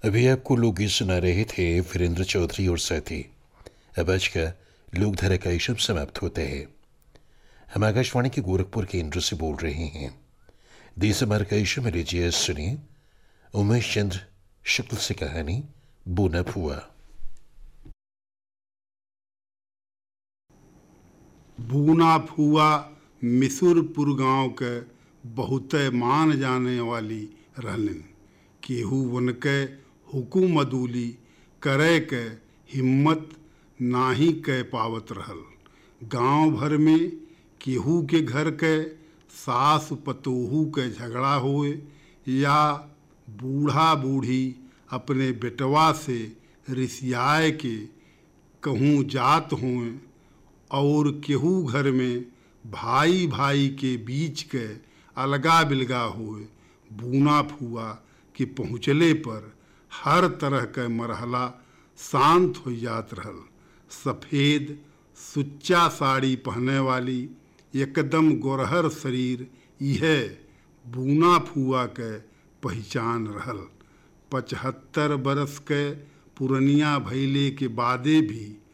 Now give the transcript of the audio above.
अभी आपको लोकगीत सुना रहे थे वीरेंद्र चौधरी और साथी अब आज का लोकधारा का इशम समाप्त होता है हम आकाशवाणी के गोरखपुर केंद्र से बोल रहे हैं देश हमार का इशम लीजिए सुनिए उमेश चंद्र शुक्ल से कहानी बोना फुआ बूना फुआ मिसुरपुर गांव के बहुते मान जाने वाली रहलन केहू उनके हुकुम अदूली करे के हिम्मत नाही कह पावत रहल गांव भर में केहू के घर के सास पतोहू के झगड़ा होए या बूढ़ा बूढ़ी अपने बेटवा से रिसियाए के कहूँ जात होए और केहू घर में भाई भाई के बीच के अलगा बिलगा हुए बूना फुआ के पहुँचले पर हर तरह के मरहला शांत हो जात रहल सफ़ेद सुच्चा साड़ी पहने वाली एकदम गोरहर शरीर यह बूना फुआ के पहचान रहल पचहत्तर बरस के पुरनिया भैले के बादे भी